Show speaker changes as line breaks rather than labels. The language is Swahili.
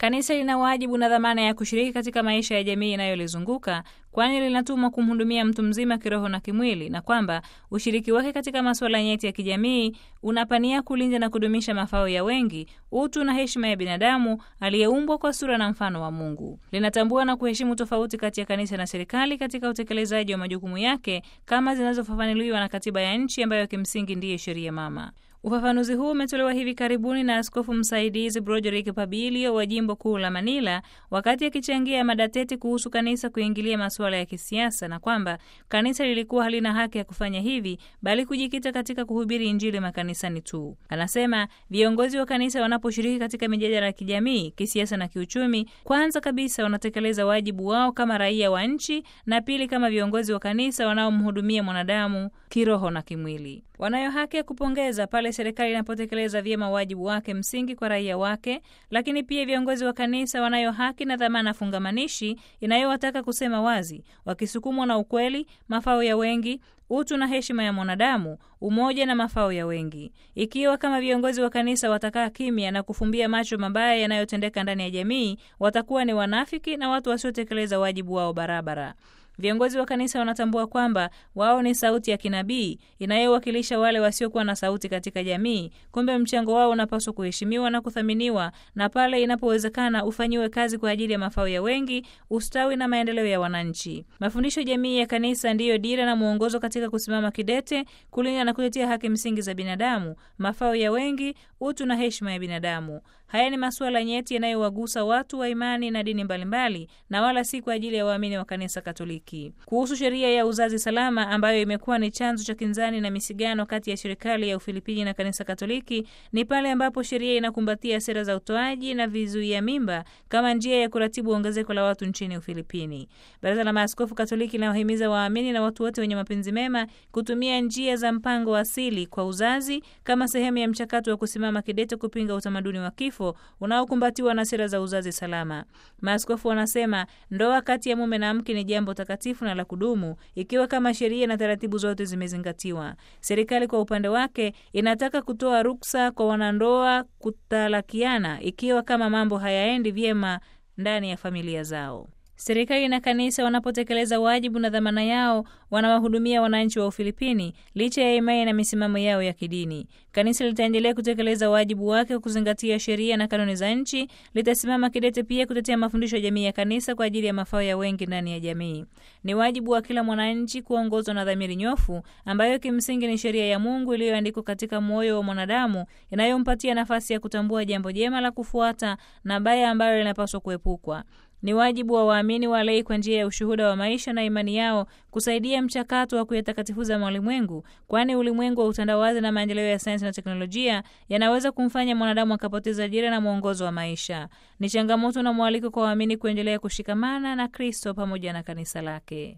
Kanisa lina wajibu na dhamana ya kushiriki katika maisha ya jamii inayolizunguka kwani linatumwa kumhudumia mtu mzima kiroho na kimwili, na kwamba ushiriki wake katika masuala nyeti ya kijamii unapania kulinda na kudumisha mafao ya wengi, utu na heshima ya binadamu aliyeumbwa kwa sura na mfano wa Mungu. Linatambua na kuheshimu tofauti kati ya kanisa na serikali katika utekelezaji wa majukumu yake kama zinazofafanuliwa na katiba ya nchi ambayo kimsingi ndiye sheria mama. Ufafanuzi huu umetolewa hivi karibuni na askofu msaidizi Broderick Pabilio wa jimbo kuu la Manila wakati akichangia mada tete kuhusu kanisa kuingilia masuala ya kisiasa, na kwamba kanisa lilikuwa halina haki ya kufanya hivi, bali kujikita katika kuhubiri Injili makanisani tu. Anasema viongozi wa kanisa wanaposhiriki katika mijadala ya kijamii, kisiasa na kiuchumi, kwanza kabisa wanatekeleza wajibu wao kama raia wa nchi, na pili kama viongozi wa kanisa wanaomhudumia mwanadamu kiroho na kimwili. Wanayo haki ya kupongeza pale serikali inapotekeleza vyema wajibu wake msingi kwa raia wake, lakini pia viongozi wa kanisa wanayo haki na dhamana fungamanishi inayowataka kusema wazi, wakisukumwa na ukweli, mafao ya wengi, utu na heshima ya mwanadamu, umoja na mafao ya wengi. Ikiwa kama viongozi wa kanisa watakaa kimya na kufumbia macho mabaya yanayotendeka ndani ya jamii, watakuwa ni wanafiki na watu wasiotekeleza wajibu wao barabara. Viongozi wa kanisa wanatambua kwamba wao ni sauti ya kinabii inayowakilisha wale wasiokuwa na sauti katika jamii. Kumbe mchango wao unapaswa kuheshimiwa na kuthaminiwa, na pale inapowezekana ufanyiwe kazi kwa ajili ya mafao ya wengi, ustawi na maendeleo ya wananchi. Mafundisho jamii ya kanisa ndiyo dira na mwongozo katika kusimama kidete, kulinda na kutetea haki msingi za binadamu, mafao ya wengi, utu na heshima ya binadamu. Haya ni masuala nyeti yanayowagusa watu wa imani na dini mbalimbali, na wala si kwa ajili ya waamini wa kanisa Katoliki. Kuhusu sheria ya uzazi salama ambayo imekuwa ni chanzo cha kinzani na misigano kati ya serikali ya Ufilipini na kanisa Katoliki, ni pale ambapo sheria inakumbatia sera za utoaji na vizuia mimba kama njia ya kuratibu ongezeko la watu nchini Ufilipini. Baraza la Maaskofu Katoliki linawahimiza waamini na watu wote wenye mapenzi mema kutumia njia za mpango asili kwa uzazi kama sehemu ya mchakato wa kusimama kidete kupinga utamaduni wa kifo unaokumbatiwa na sera za uzazi salama. Maaskofu wanasema ndoa kati ya mume na mke ni jambo takatifu na la kudumu ikiwa kama sheria na taratibu zote zimezingatiwa. Serikali kwa upande wake inataka kutoa ruksa kwa wanandoa kutalakiana ikiwa kama mambo hayaendi vyema ndani ya familia zao. Serikali na kanisa wanapotekeleza wajibu na dhamana yao, wanawahudumia wananchi wa Ufilipini licha ya imani na misimamo yao ya kidini. Kanisa litaendelea kutekeleza wajibu wake wa kuzingatia sheria na kanuni za nchi. Litasimama kidete pia kutetea mafundisho ya jamii ya kanisa kwa ajili ya mafao ya wengi ndani ya jamii. Ni wajibu wa kila mwananchi kuongozwa na dhamiri nyofu ambayo kimsingi ni sheria ya Mungu iliyoandikwa katika moyo wa mwanadamu, inayompatia nafasi ya kutambua jambo jema la kufuata na baya ambalo linapaswa kuepukwa. Ni wajibu wa waamini walei kwa njia ya ushuhuda wa maisha na imani yao kusaidia mchakato wa kuyatakatifuza malimwengu, kwani ulimwengu wa utandawazi na maendeleo ya sayansi na teknolojia yanaweza kumfanya mwanadamu akapoteza dira na mwongozo wa maisha. Ni changamoto na mwaliko kwa waamini kuendelea kushikamana na Kristo pamoja na kanisa lake.